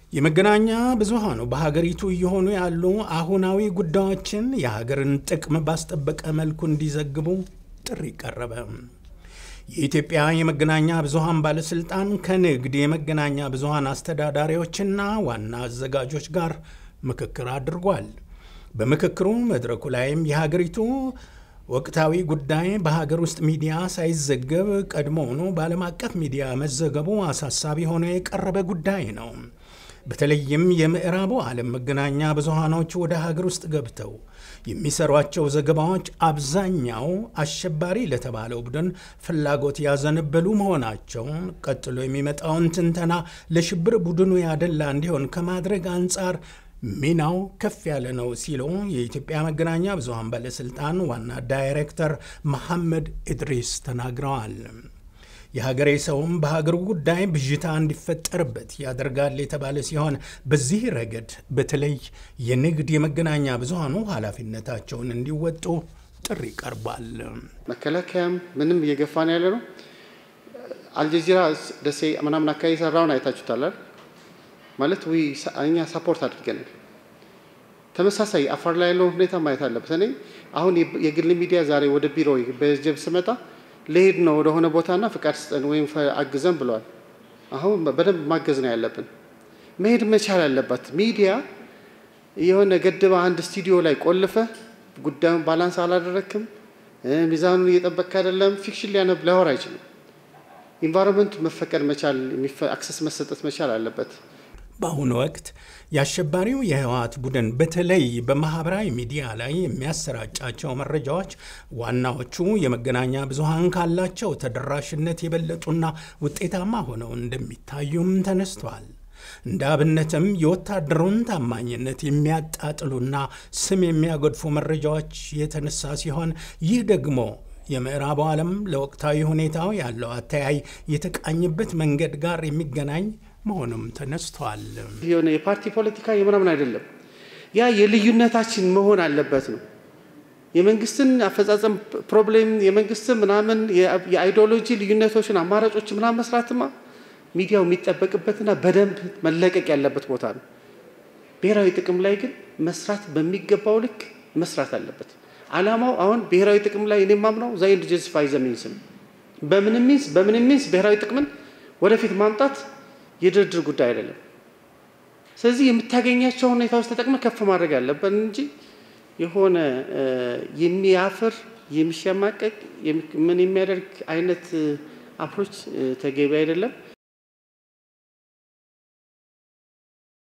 የመገናኛ ብዙሃኑ በሀገሪቱ እየሆኑ ያሉ አሁናዊ ጉዳዮችን የሀገርን ጥቅም ባስጠበቀ መልኩ እንዲዘግቡ ጥሪ ቀረበ። የኢትዮጵያ የመገናኛ ብዙሃን ባለስልጣን ከንግድ የመገናኛ ብዙሃን አስተዳዳሪዎችና ዋና አዘጋጆች ጋር ምክክር አድርጓል። በምክክሩ መድረኩ ላይም የሀገሪቱ ወቅታዊ ጉዳይ በሀገር ውስጥ ሚዲያ ሳይዘገብ ቀድሞውኑ በዓለም አቀፍ ሚዲያ መዘገቡ አሳሳቢ ሆኖ የቀረበ ጉዳይ ነው። በተለይም የምዕራቡ ዓለም መገናኛ ብዙሃኖች ወደ ሀገር ውስጥ ገብተው የሚሰሯቸው ዘገባዎች አብዛኛው አሸባሪ ለተባለው ቡድን ፍላጎት ያዘነበሉ መሆናቸውን ቀጥሎ የሚመጣውን ትንተና ለሽብር ቡድኑ ያደላ እንዲሆን ከማድረግ አንጻር ሚናው ከፍ ያለ ነው ሲሉ የኢትዮጵያ መገናኛ ብዙሃን ባለስልጣን ዋና ዳይሬክተር መሐመድ ኢድሪስ ተናግረዋል። የሀገሬ ሰውም በሀገሩ ጉዳይ ብዥታ እንዲፈጠርበት ያደርጋል የተባለ ሲሆን በዚህ ረገድ በተለይ የንግድ የመገናኛ ብዙሃኑ ኃላፊነታቸውን እንዲወጡ ጥሪ ቀርቧል። መከላከያም ምንም እየገፋን ያለ ነው። አልጀዚራ ደሴ ምናምን አካባቢ የሰራውን አይታችሁታል ማለት እኛ ሳፖርት አድርገናል። ተመሳሳይ አፋር ላይ ያለውን ሁኔታ ማየት አለበት። እኔ አሁን የግል ሚዲያ ዛሬ ወደ ቢሮ በጀብ ስመጣ ልሄድ ነው ወደሆነ ቦታና ፍቃድ ስጠን ወይም አግዘን ብለዋል። አሁን በደንብ ማገዝ ነው ያለብን። መሄድ መቻል አለባት ሚዲያ። የሆነ ገድባ አንድ ስቱዲዮ ላይ ቆልፈ ጉዳዩን ባላንስ አላደረክም፣ ሚዛኑን እየጠበቅክ አይደለም፣ ፊክሽን ሊያነብ ላይወር አይችልም። ኢንቫይሮንመንቱ መፈቀድ መቻል አክሰስ መሰጠት መቻል አለበት። በአሁኑ ወቅት የአሸባሪው የህወሓት ቡድን በተለይ በማህበራዊ ሚዲያ ላይ የሚያሰራጫቸው መረጃዎች ዋናዎቹ የመገናኛ ብዙሃን ካላቸው ተደራሽነት የበለጡና ውጤታማ ሆነው እንደሚታዩም ተነስቷል። እንደ አብነትም የወታደሩን ታማኝነት የሚያጣጥሉና ስም የሚያጎድፉ መረጃዎች የተነሳ ሲሆን ይህ ደግሞ የምዕራቡ ዓለም ለወቅታዊ ሁኔታው ያለው አተያይ የተቃኝበት መንገድ ጋር የሚገናኝ መሆኑም ተነስቷል። የሆነ የፓርቲ ፖለቲካ የምናምን አይደለም። ያ የልዩነታችን መሆን አለበት ነው። የመንግስትን አፈጻጸም ፕሮብሌም የመንግስትን ምናምን የአይዲዮሎጂ ልዩነቶችን አማራጮች ምናምን መስራትማ ሚዲያው የሚጠበቅበትና በደንብ መለቀቅ ያለበት ቦታ ነው። ብሔራዊ ጥቅም ላይ ግን መስራት በሚገባው ልክ መስራት አለበት። አላማው አሁን ብሔራዊ ጥቅም ላይ እኔ ማምነው ዛይንድ ጀስቲፋይ ዘ ሚንስ ነው። በምንም ሚንስ በምንም ሚንስ ብሔራዊ ጥቅምን ወደፊት ማምጣት የድርድር ጉዳይ አይደለም። ስለዚህ የምታገኛቸው ሁኔታዎች ተጠቅመ ከፍ ማድረግ አለብን እንጂ የሆነ የሚያፍር የሚሸማቀቅ ምን የሚያደርግ አይነት አፕሮች ተገቢ አይደለም።